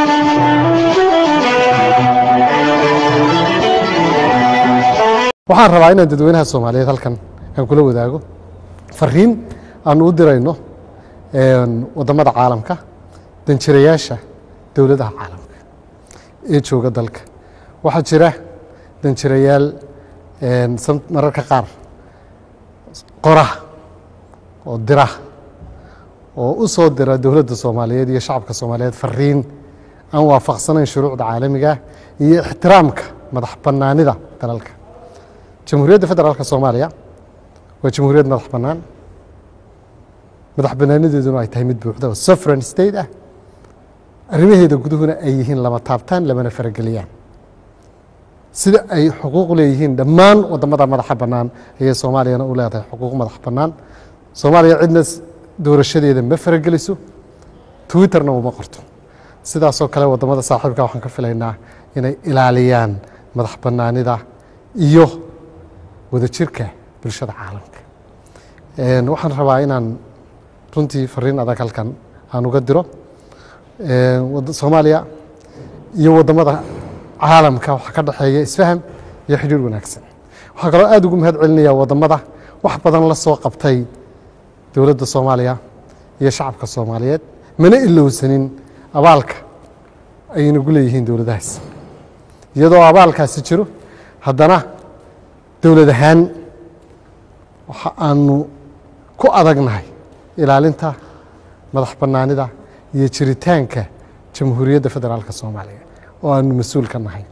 waxaan rabaa inaan dadweynaha soomaaliyeed halkan aan kula wadaago fariin aanu u dirayno waddamada caalamka danjirayaasha dowladaha caalamka ee jooga dalka waxaa jira danjirayaal mararka qaar qora oo dira oo u soo dira dowladda soomaaliyeed iyo shacabka soomaaliyeed fariin aan waafaqsanayn shuruucda caalamiga iyo ixtiraamka madax bannaanida dalalka jamhuuriyadda federaalka soomaaliya waa jamhuuriyad madax bannaan madax bannaanideeduna ay tahay mid buuxda oo sovereign state ah arrimaheeda guduhuna ay yihiin lama taabtaan lamana farageliyaan sida ay xuquuq leeyihiin dhammaan waddamada madaxa bannaan ayay soomaaliyana u leedahay xuquuq madax bannaan soomaaliya cidna doorashadeeda ma farageliso twitterna uma qorto sidaasoo kale waddamada saaxiibka waxaan ka filaynaa inay ilaaliyaan madax bannaanida iyo wadajirka bulshada caalamka waxaan rabaa inaan runtii fariin adag halkan aan uga diro soomaaliya iyo waddamada caalamka waxaa ka dhexeeya isfaham iyo xidhiir wanaagsan waxaa kaloo aad ugu mahad celinayaa waddamada wax badan la soo qabtay dowladda soomaaliya iyo shacabka soomaaliyeed mana ilowsanin abaalka ay inagu leeyihiin dowladahaas iyadoo abaalkaasi jiro haddana dowlad ahaan waxa aanu ku adagnahay ilaalinta madax bannaanida iyo jiritaanka jamhuuriyadda federaalka soomaaliya oo aanu mas-uul ka nahay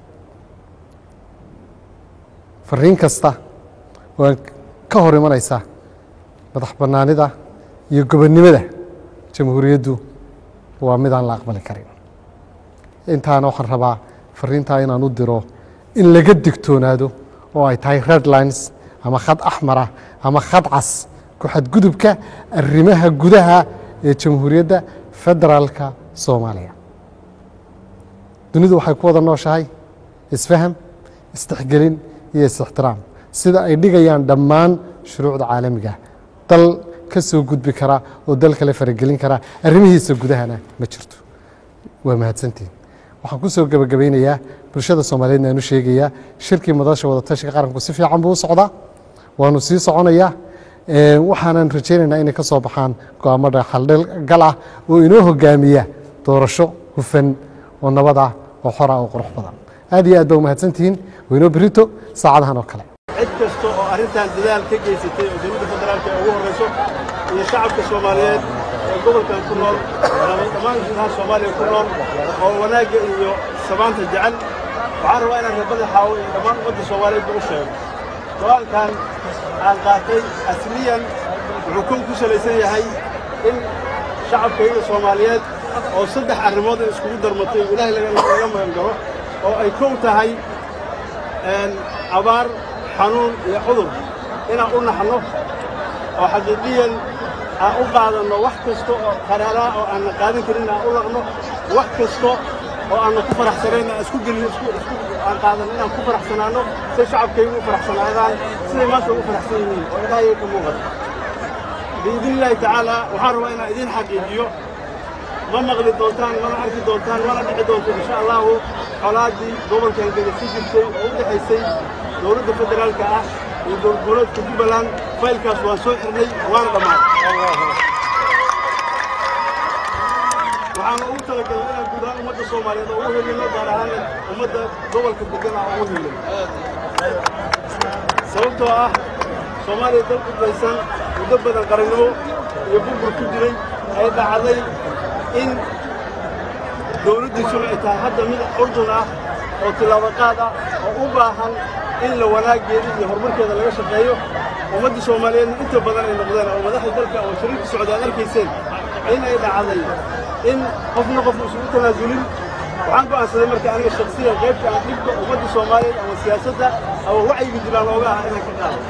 fariin kasta oo ka hor imanaysa madax bannaanida iyo gobonnimada jamhuuriyaddu waa midaan la aqbali karin intaana waxaan rabaa fariintaa inaan u diro in laga digtoonaado oo ay tahay red lines ama khad axmarah ama khad cas ku xadgudubka arrimaha gudaha ee jamhuuriyadda federaalka soomaaliya dunidu waxay ku wada nooshahay isfaham isdexgelin iyo is-ixtiraam sida ay dhigayaan dhammaan shuruucda caalamiga dal ka soo gudbi kara oo dal kale faragelin kara arrimihiisa gudahana ma jirto waa mahadsantiin waxaan ku soo gebagabaynayaa bulshada soomaaliyeedna aan u sheegayaa shirkii madasha wadatashiga qaranku si fiican buu u socdaa waanu sii soconayaa waxaanan rajaynaynaa inay ka soo baxaan go-aamada xaldhgal ah oo inoo hogaamiya doorasho hufan oo nabad ah oo xora oo qurux badan aad iyo aad baa umahadsantihiin waynoo berito saacadahan oo kale cid kasta oo arrintan dadaal ka geysatay oo dowladda federaalka ugu horrayso iyo shacabka soomaaliyeed ee gobolkan ku nool dhammaan gudaha soomaaliya ku nool oo wanaagga iyo samaanta jecel waxaan rabaa inaan reebada xaawo iyo dhammaan ummadda soomaaliyeedba u sheego go-aankan aan qaatay asliyan wuxuu kun ku salaysan yahay in shacabkayga soomaaliyeed oo saddex arrimood ay iskugu darmatay oo ilaahay laga magan galo oo ay kow tahay abaar xanuun iyo cudur inaan u naxno oo xaqiiqiyan aan u qaadanno wax kasta oo qaraaraa oo aanna qaadan karin aan u laqno wax kasta oo aanna ku faraxsanayn aan isku gelin aan qaadanno inaan ku faraxsanaanno si shacabkaygu u faraxsanaadaan siday maanta ugu faraxsan yihiin oo ilaahayay ka muuqata biidnillaahi tacaala waxaan rabaa inaan idiin xaqiijiyo ma maqli doontaan mana arki doontaan mana dhici doonto insha allahu colaaddii gobolkan gedasi jirtay oo u dhexaysay dowladda federaalka ah iyo dowladgoboleedka jubbaland faylkaas waan soo xirnay waana dhammaaday waxaana ugu talagalay inaan guud ahaan ummadda soomaaliyeed oo ugu helino gaar ahaan ummadda gobolka degan aan ugu helin sababtoo ah soomaaliya dal qudbaysan muddo badan qarannimo iyo burbur ku jiray ay dhacday in dowladdiisuna ay tahay hadda mid urdun ah oo tillaabaqaad ah oo u baahan in la wanaaggeeda iyo horumarkeeda laga shaqeeyo ummadda soomaaliyeedna inta badan ay noqdeen oo madaxda dalka oo shariirka socda ad arkayseen in ay dhacday in qofna qof isugu tanaasulin waxaan go'aansaday marka aniga shaksiyan qaybta aan dhibka ummadda soomaaliyeed ama siyaasadda ama wacyiga jiraan looga aha inaan ka qaado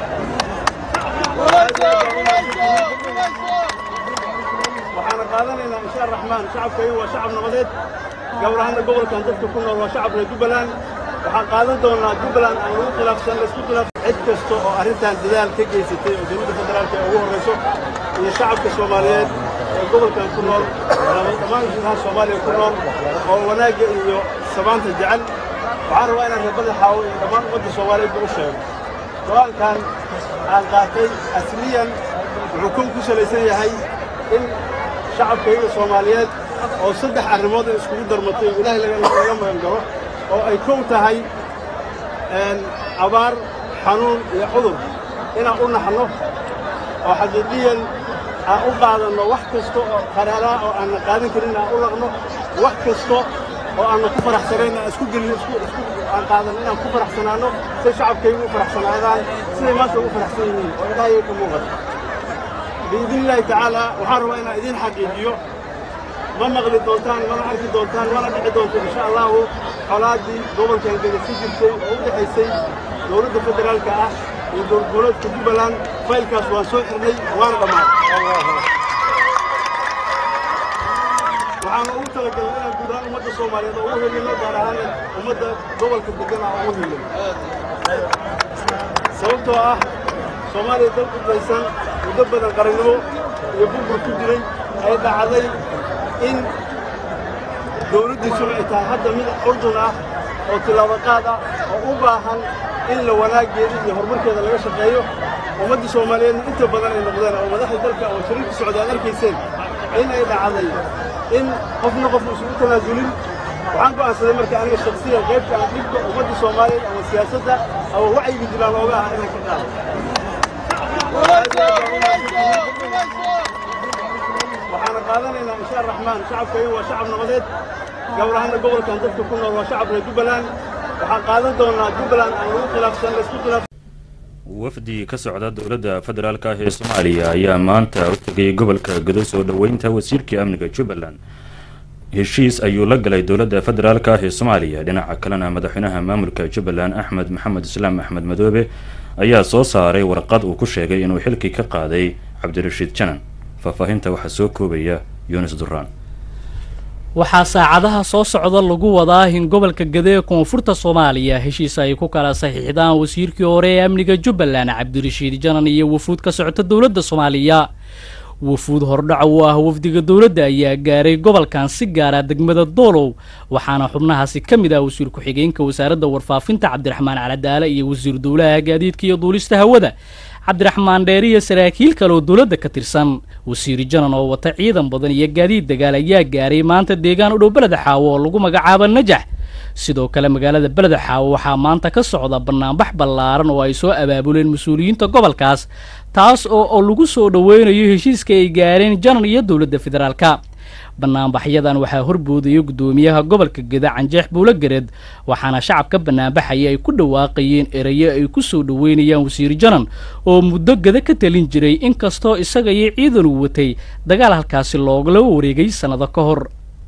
waxaana qaadanaynaa insha araxmaan shacabkaygu waa shacab nabadeed gabar ahaanna gobolkan dadka ku nool waa shacab reer jubbaland waxaan qaadan doonaa jubbaland aan lagu khilaafsan laysku khilaaf cid kasta oo arrintan dadaal ka geysatay oo dowladda federaalka ee ugu horrayso iyo shacabka soomaaliyeed ee ee gobolkan ku nool dhammaan gudaha soomaaliya ku nool oo wanaagga iyo samaanta jecel waxaan rabaa inaan reebada xaawo iyo dhammaan ummadda soomaaliyeedba u sheego go-aankan aan qaatay asliyan wuxuu kun ku salaysan yahay in shacabkayga soomaaliyeed oo saddex arrimood ay iskugu darmatay oo ilaahay laga magan galo oo ay kow tahay abaar xanuun iyo cudur inaan u naxno oo xaqiiqiyan aan u qaadanno wax kasta oo qaraaraha oo aanna qaadan karin aan u laqno wax kasta oo aanna ku faraxsanayn aan isku gelin isku isku aan qaadanno inaan ku faraxsanaanno say shacabkaygu u faraxsanaadaan siday maanta ugu faraxsan yihiin oo ilaahayay ka muuqata biidni illaahi tacaala waxaan rabaa inaan idiin xaqiijiyo ma maqli doontaan mana arki doontaan mana dhici doonto insha allahu colaaddii gobolkan geda ku jirtay oo u dhexaysay dowladda federaalka ah iyo dowladgoboleedka jubbaland faylkaas waan soo xirnay waana dhammaaday waxaana ugu talagalay inaan guud ahaan ummadda soomaaliyeed oo ugu helino gaar ahaan ummadda gobolka degan aan ugu helino sababtoo ah soomaaliya dal qudaysan muddo badan qarannimo iyo burbur ku jiray ay dhacday in dawladdiisuna ay tahay hadda mid urdun ah oo tilaabo qaad ah oo u baahan in la wanaaggeeda iyo horumarkeeda laga shaqeeyo ummadda soomaaliyeedna inta badan ay noqdeen oo madaxda dalka oo shariirka socda aad arkayseen in ay dhacday in qofna qof isugu tanaasulin waxaan go'aansaday marka aniga shaksiyan qaybta aan dhibka ummadda soomaaliyeed ama siyaasadda ama wacyiga jiraan looga ah inaan ka qaado waxaana qaadanaynaa insha araxmaan shacabkayga waa shacab nabadeed gabar ahaanna gobolkan dadka ku nool waa shacab reer jubbaland waxaan qaadan doonaa jubbaland aan lagu khilaafsan laysku khilaaf wafdi ka socda dowladda federaalk ah ee soomaaliya ayaa maanta u tegay gobolka gado soo dhoweynta wasiirkii amniga jubbaland heshiis ayuu la galay dowladda federaalk ah ee soomaaliya dhinaca kalena madaxweynaha maamulka jubbaland axmed maxamed islaam axmed madoobe ayaa soo saaray warqad uu ku sheegay inuu xilkii ka qaaday cabdirashiid janan faahfaahinta waxaa soo koobaya yunis duraan waxaa saacadaha soo socda lagu wadaa in gobolka gade ee koonfurta soomaaliya heshiis ay ku kala saxiixdaan wasiirkii hore ee amniga jubbaland cabdirashiid janan iyo wafuud ka socota dowladda soomaaliya wafuud hordhaca u ah wafdiga dowladda ayaa gaaray gobolkan si gaara degmada doolow waxaana xubnahaasi ka mid ah wasiir ku-xigeenka wasaaradda warfaafinta cabdiraxmaan caladaale iyo wasiir dowlaha gaadiidka iyo duulista hawada cabdiraxmaan dheer iyo saraakiil kale oo dowladda ka tirsan wasiir janan oo wata ciidan badan iyo gaadiid dagaal ayaa gaaray maanta deegaan u dhow beleda xaawo oo lagu magacaabo najax sidoo kale magaalada beleda xaawo waxaa maanta ka socda banaanbax ballaaran oo ay soo abaabuleen mas-uuliyiinta gobolkaas taas oo oo lagu soo dhoweynayo heshiiska ay gaareen janan iyo dowladda federaalka banaanbaxyadan waxaa horboodaya guddoomiyaha gobolka geda canjeex buulo gareed waxaana shacabka banaanbaxaya ay ku dhawaaqayeen erayo ay ku soo dhoweynayaan wasiir janan oo muddo geda ka talin jiray inkastoo isaga iyo ciidan uu watay dagaal halkaasi loogala wareegay sannado ka hor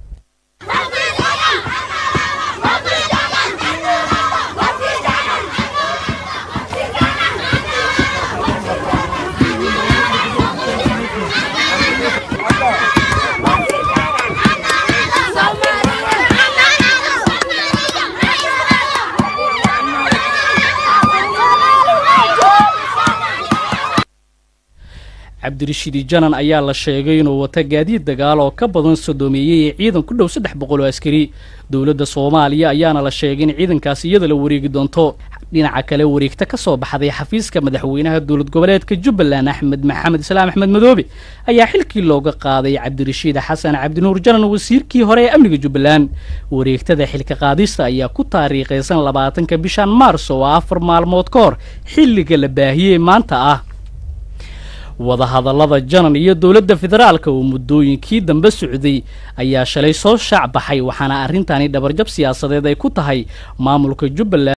cabdirashiidi janan ayaa la sheegay inuu wata gaadiid dagaal oo ka badan sodoomeeyey ee ciidan ku dhow saddex boqol oo askari dowladda soomaaliya ayaana la sheegay in ciidankaasi iyada la wareegi doonto dhinaca kale wareegta ka soo baxday xafiiska madaxweynaha dowlad goboleedka jubbaland axmed maxamed islaam axmed madoobe ayaa xilkii looga qaaday cabdirashiid xasan cabdinuur janan wasiirkii hore ee amniga jubbaland wareegtada xilka qaadista ayaa ku taariikhaysan labaatanka bishan maars oo afar maalmood ka hor xilliga la baahiyey maanta ah wadahadallada janan iyo dowladda federaalka oo muddooyinkii dambe socday ayaa shalay soo shaac baxay waxaana arrintani dhabarjab siyaasadeed ay ku tahay maamulka jubbaland